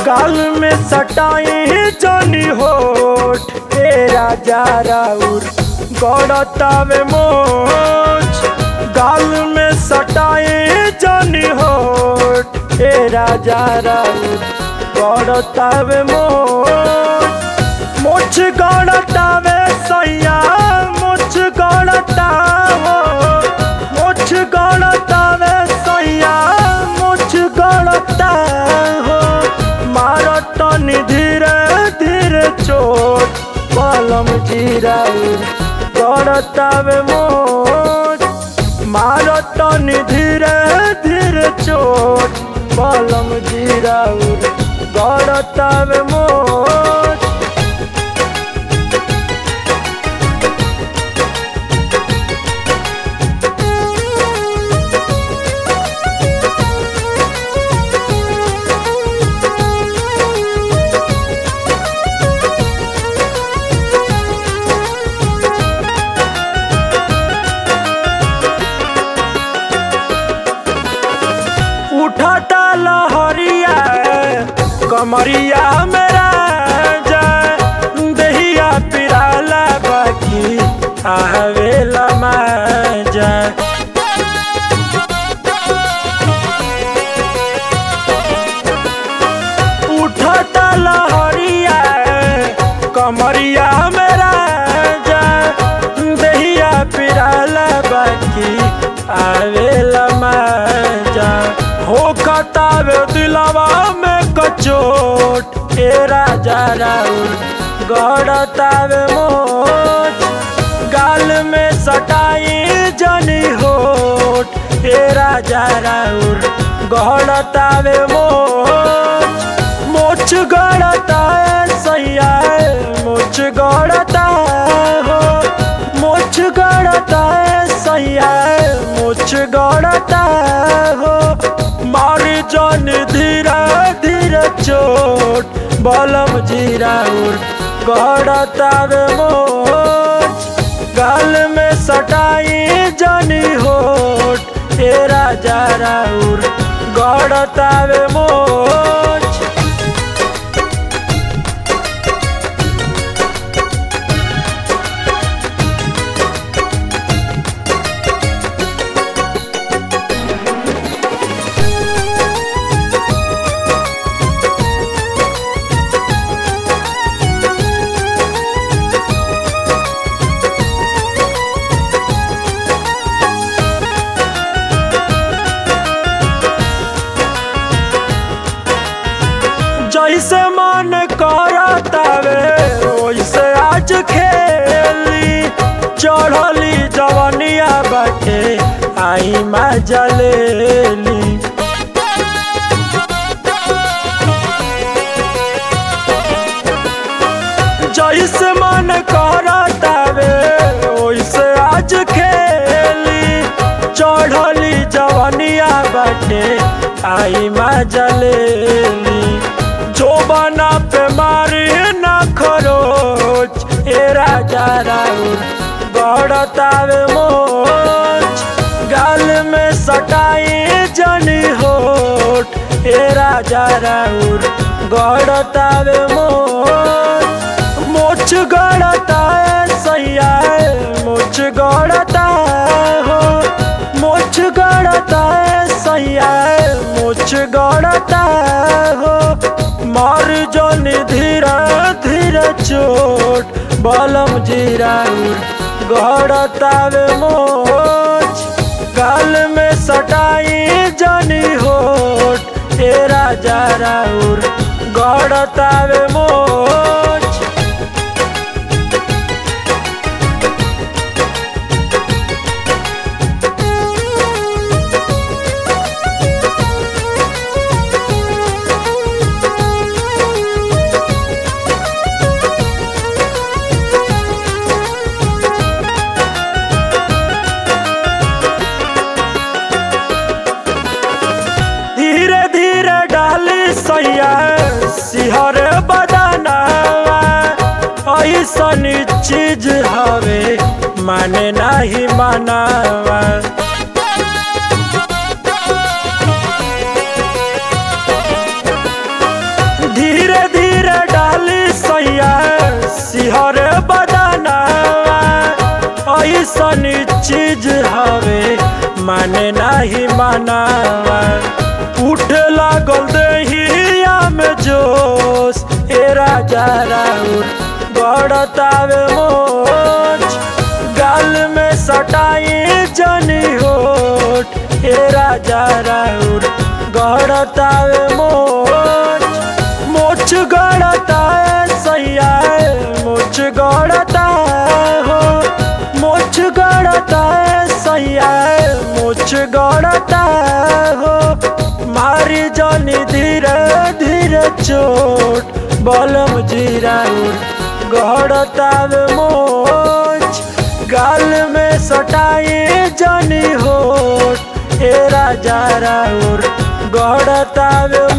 गाल में सटाई जनी होठ हे राजा राउर गौड़तावे मोच गाल में सटाई जनी होठ हे राजा राउर गौड़तावे मोच मुछ गौड़तावे सैया मुछ गौड़तावो मुछ गौड़तावे सैया मुछ गौड़तावो मारो तनी धीरे धीरे चोट कलम जीराउर गौड़तावे मोच मारो तनी धीरे धीरे चोट कलम जीराउर गौड़तावे मोच उठाता लहरिया कमरिया मेरा जाए दहिया पिराला बाकी आवेला माजा उठाता लहरिया कमरिया मेरा जाए दहिया पिराला बाकी आवेला माजा हो कतावे दिलवा में कचोट ए राजा राउर गड़तावे मोच गाल में सटाई जनी होठ ए राजा राउर गड़तावे मोच मोच गड़ता है सैया मोच गड़ता हो मोच गड़ता है सैया मोच गड़ता हो मारी जन धीरे धीरे चोट बलम जीराउर गड़तावे मोच गाल में सटाई जनी होठ ए राजा राउर गड़तावे मोच जैसे मन करतावे वैसे आज खेली चढ़ली जवनिया बाटे आई मजा लेली जैसे मन करतावे वैसे आज खेली चढ़ली जवनिया बाटे आई मजा लेली जो बना पे मारी ना खरोच ए राजा राउर गड़तावे मोच गाल में सटाई जनी होठ ए राजा राउर गड़तावे मोच मोच गड़ता है सैया मोच गड़ता हो मोच गड़ता है सैया मोच गड़ता हो मार जन धीरे धीरे चोट बलम जीराउर गड़तावे मोच गाल में सटाई जनी होठ ए राजा राउर गड़तावे मोच धीरे धीरे डाली सैया सिहर बदनावा ऐसन चीज हवे माने नाही मनावा नाही मानावा उठ लागल दहिया में जोश ए राजा राउर गड़तावे मोच गाल में सटाई जनी होठ ए राजा राउर गड़तावे मोच मोच गड़ता है सैया मोच गड़ता हो मोच गड़ता है सैया मोच गड़ता हो मारी जानी धीरे धीरे चोट बलम जीराउर गड़तावे मोच गाल में सटाई जनी होठ ए राजा राउर गड़तावे